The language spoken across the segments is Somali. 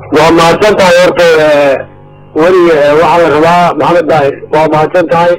waa mahadsan tahay horta weli waxaa la rabaa maxamed daahir waa mahadsan tahay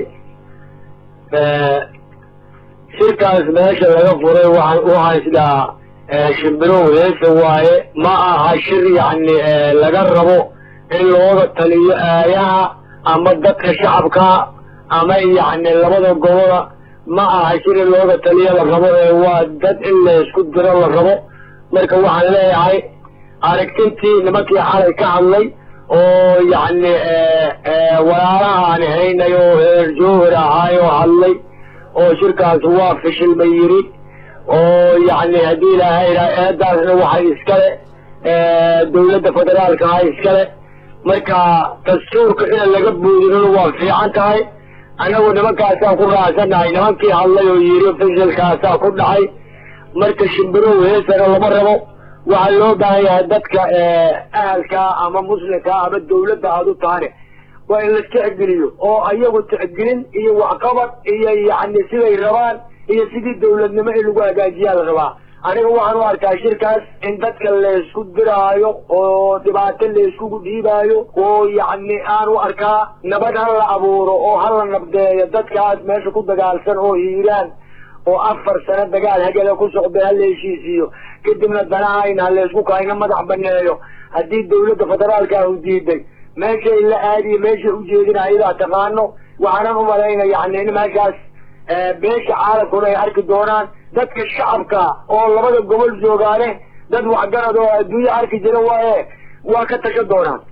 shirkaas meesha laga furay waxaan u haystaa shimbirow heesa waaye ma aha shir yacni laga rabo in looga taliyo aayaha ama dadka shacabka ama yacni labada gobola ma aha shir in looga taliyo la rabo ee waa dad in laysku diro la rabo marka waxaan leeyahay aragtintii nimankii xalay ka hadlay oo yacni walaalaha aan haynay oo heer joohir ahaayoo hadlay oo shirkaas waa fishilma yiri oo yacni haddii ilaahay idhaa eedaasna waxay iskale dawladda federaalka ah iskale marka dastuurka in laga boodinona waa fiican tahay annagu nimankaasaan ku raacsanahay nimankii hadlay oo yiri fishilkaasaa ku dhacay marka shimbirow heesana lama rabo waxaa loo baahan yahay dadka ahalka ama muslimka ama dawladda aada u tahane waa in la tixgeliyo oo ayagu tixgelin iyo waxqabad iyo yacni siday rabaan iyo sidii dawladnimo in lagu hagaajiyaa la rabaa aniga waxaan u arkaa shirkaas in dadka laysku diraayo oo dhibaato layskugu dhiibaayo oo yacni aan u arkaa nabad ha la abuuro oo ha la nabdeeyo dadkaas meesha ku dagaalsan oo hiiraan oo afar sano dagaal hagela ku socday ha la heshiisiiyo kadibna danahayna ha laysku kaayna madax baneeyo haddii dawladda federaalka ah u diiday meeshay la aadiyo meeshay ujeedina ayadaa taqaano waxaanan umalayna yani in meeshaas beesha caalamkuna ay arki doonaan dadka shacabka oo labada gobol joogaane dad waxgarad oo adduunye arki jira waaye waa ka tashan doonaan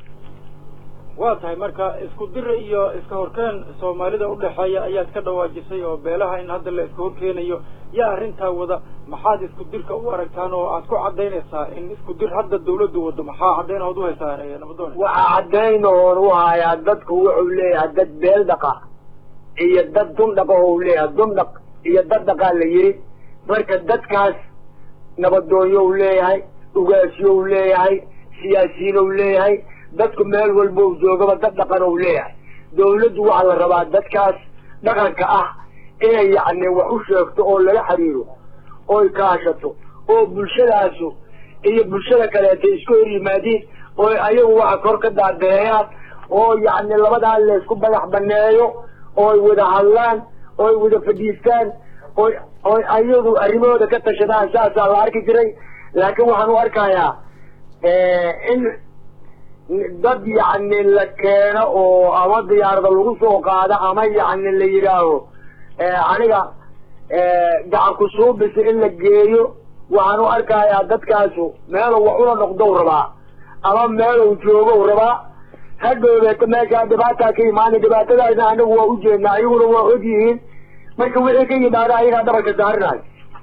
waa tahay marka isku dira iyo iska horkeen soomaalida udhexeeya ayaad ka dhawaajisay oo beelaha in hadda la iska horkeenayo yaa arrintaa wada maxaad isku dirka u aragtaan oo aad ku cadaynaysaa in isku dir hadda dawladdu wado maxaa caddayn ood uhaysaa nabadoon waxaa caddayn oon u hayaa dadku wuxuu leeyahay dad beel dhaqa iyo dad dundhaqa oo u leeyahay dundhaq iyo dad dhaqaa la yiri marka dadkaas nabadoonyo u leeyahay ugaasyo u leeyahay siyaasiyiin u leeyahay dadku meel walba u joogaba dad dhaqan ou leeyahay dawladdu waxaa la rabaa dadkaas dhaqanka ah inay yacni wax u sheegto oo lala xiriiro oy kaashato oo bulshadaasu iyo bulshada kaleeta isku hor yimaadiin oo ayagu waxa kor ka daadeeyaan oo yacni labadaa laysku badax baneeyo ooy wada hadlaan ooy wada fadhiistaan oy oy ayagu arrimahooda ka tashadaan saasaa la arki jiray laakiin waxaan u arkayaa in dad yacni la keeno oo ama diyaarada lagu soo qaado ama yacni la yidhaaho aniga gacan ku suubisa in la geeyo waxaan u arkayaa dadkaasu meelu wax ula noqdow rabaa ama meelu joogow rabaa hadhoobeeto meeshaa dhibaataa ka imaana dhibaatadaasna anagu waa ujeednaa iyaguna waa og yihiin marka wixii ka yimaada ayagaa dhabarka saarinayo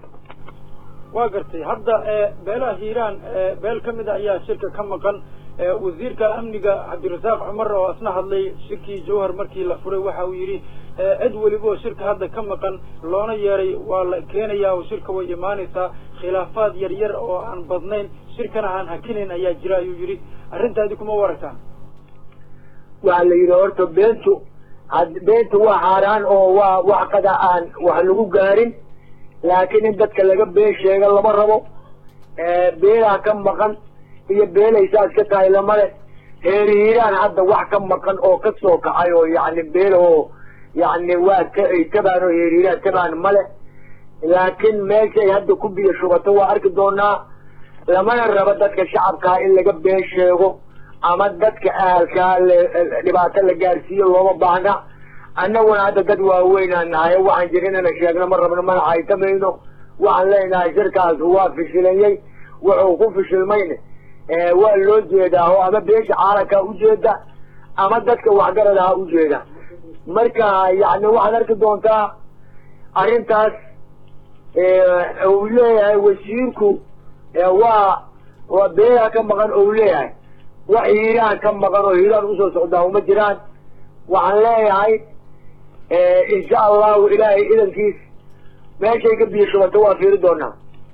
waa gartay hadda beelaha hiiraan beel ka mid a ayaa shirka ka maqan wasiirka amniga cabdirasaaq cumar oo isna hadlay shirkii jawhar markii la furay waxa uu yidhi cid weliba oo shirka hadda ka maqan loona yeeray waa la keenayaa oo shirka way imaanaysaa khilaafaad yar yar oo aan badnayn shirkana aan hakinayn ayaa jira ayuu yidhi arrintaadi kuma waragtaan waxaa la yidhi horta beentu beentu waa xaaraan oo waa wax kada aan wax lagu gaarin laakiin in dadka laga been sheega lama rabo beelaha ka maqan iyo beelay saas ka tahay lamale heerihiiraan hadda wax ka maqan oo ka soo kacay oo yacni beelahoo yacni waa ka ay tabaan oo heerihiiraan tabaan male laakiin meeshay hadda ku biyo shubato waa arki doonaa lamana rabo dadka shacabkaa in laga been sheego ama dadka ahalkaa dhibaato la gaarsiiyo looma baahna annaguna hadda dad waaweynaan nahay waxaan jira inana sheegno ma rabno mana haytamayno waxaan leenahay shirkaas waa fishilayey wuxuu ku fishilmayne waa loo jeedaa oo ama beesha caalamkaa ujeeda ama dadka waxgaradaha ujeeda marka yani waxaad arki doontaa arrintaas uu leeyahay wasiirku waa waa beelaha ka maqan ou leeyahay wax hiiraan ka maqan oo hiiraan usoo socdaa uma jiraan waxaan leeyahay insha allahu ilaahay idankiis meeshay ka biyo shubato waa fiiri doonaa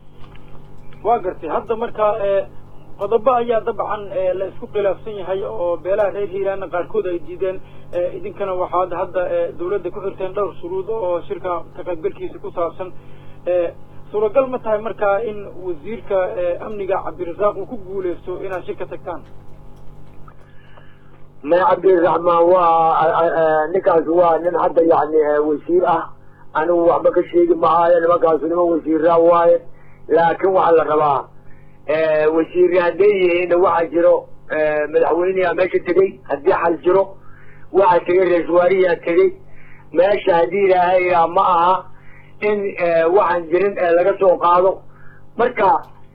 waa gartay hadda marka qodobo ayaa dabcan la isku khilaafsan yahay oo beelaha reer hiiraana qaarkood ay diideen idinkana waxaad hadda dawladda ku xirteen dhowr shuruud oo shirka ka qaybgalkiisa ku saabsan suuragal ma tahay markaa in wasiirka amniga cabdirasaaq uu ku guuleysto inaad shir ka tagtaan may cabdiraxmaan waa ninkaas waa nin hadda yani wasiir ah anigu waxba ka sheegi mahaayo nimankaasu niman wasiiraa waaye laakin waxaa la rabaa wasiirre hadday yihiinna waxaa jiro madaxweyneyaa meesha tegey haddii xal jiro waxaa tegey ra-isul waariyaa tegey meesha haddii ilaahay ma aha in waxaan jirin laga soo qaado marka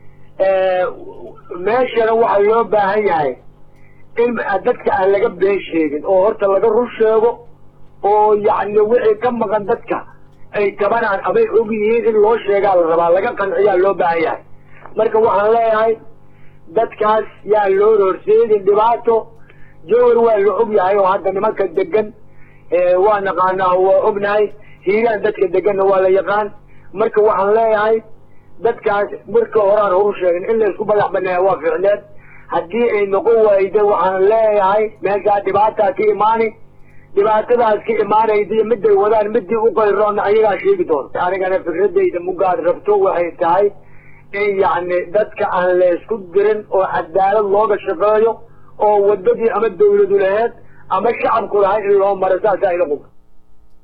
meeshana waxaa loo baahan yahay in dadka aan laga been sheegin oo horta laga run sheego oo yacni wixii ka maqan dadka ay tabanaan amay og yihiin in loo sheegaa la rabaa laga qanciyaa loo baahan yahay marka waxaan leeyahay dadkaas yaa loo horseedin dhibaato jowar waa la og yahay oo hadda nimanka degan waa naqaanaa waa ognahay hiiraan dadka deganna waa la yaqaan marka waxaan leeyahay dadkaas marka horaan horu sheegin in laysku madax baneeya waa ficneed haddii ay noqon wayda waxaan leeyahay meeshaa dhibaataa ka imaani dhibaatadaas ka imaanayda miday wadaan midii u qayroona ayagaa sheegi doonta anigana fikradayda mugaad rabto waxay tahay in yacni dadka aan laysku dirin oo cadaalad looga shaqeeyo oo wadadii ama dawladu laheed ama shacabku lahay in loo maro saasaa ila qub